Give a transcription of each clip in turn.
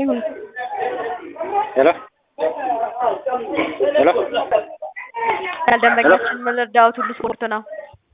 ይሁን ሄሎ ሄሎ ያልደንበኛችን መለዳዎት ሁሉ ስፖርት ነው።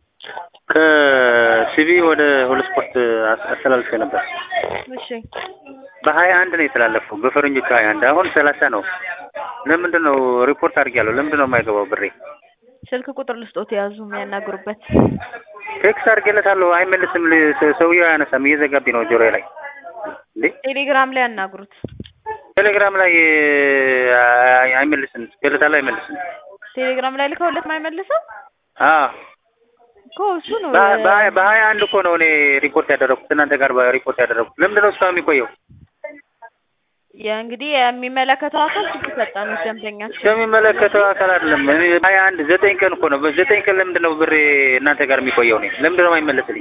ከሲቢ ወደ ሁሉ ስፖርት አስተላልፌ ነበር። እሺ በሀያ አንድ ነው የተላለፈው በፈረንጆቹ ሀያ አንድ አሁን ሰላሳ ነው። ለምንድን ነው ሪፖርት አድርጌያለሁ። ለምንድን ነው የማይገባው ብሬ? ስልክ ቁጥር ልስጦት የያዙ የሚያናግሩበት ቴክስት አድርጌለታለሁ አይመልስም። ል- ሰ- ሰውዬው አያነሳም። እየዘጋብኝ ነው ጆሮዬ ላይ እንዴ። ቴሌግራም ላይ ያናግሩት። ቴሌግራም ላይ አይ- አይመልስም። ገለታለሁ አይመልስም። ቴሌግራም ላይ ልከውለት ማይመልሰው አዎ እኮ እሱ ነው። በ- በሀያ በሀያ አንድ እኮ ነው እኔ ሪፖርት ያደረኩት እናንተ ጋር ሪፖርት ያደረኩት። ለምንድን ነው እስካሁን የሚቆየው? የእንግዲህ የሚመለከተው አካል ችግር ፈጣን ደንበኛችን ከሚመለከተው አካል አይደለም። እኔ ሀያ አንድ ዘጠኝ ቀን እኮ ነው። በዘጠኝ ቀን ለምንድን ነው ብሬ እናንተ ጋር የሚቆየው? እኔ ለምንድን ነው የማይመለስልኝ?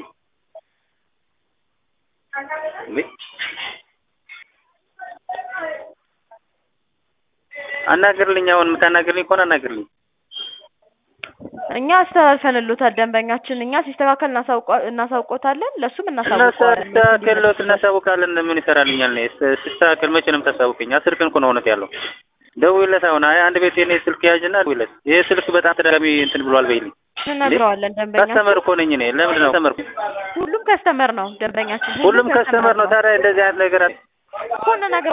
እንዴ አናግርልኝ። አሁን የምታናግርልኝ ከሆነ አናግርልኝ። እኛ አስተላልፈንሎታል። ደንበኛችን እኛ ሲስተካከል እናሳውቀ- እናሳውቆታለን። ለእሱም እናሳውቀዋለን። እናስተካከለት እናሳውቃለን። ምን ይሰራልኛል? እኔ ስ- ሲስተካከል መቼ ነው የምታሳውቀኝ? አስር ቀን እኮ ነው እውነት ያለው። ደውይለት አሁን አይ አንድ ቤት የኔ ስልክ ያዥና ደውይለት። ይሄ ስልክ በጣም ተደጋጋሚ እንትን ብሏል በይልኝ። እንነግረዋለን። ደንበኛችን ከስተመር እኮ ነኝ እኔ። ለምንድን ነው ከስተመር? ሁሉም ከስተመር ነው ደንበኛችን። ሁሉም ከስተመር ነው። ታዲያ እንደዚህ አይነት ነገር አለ? እኮ እንነግረዋለን።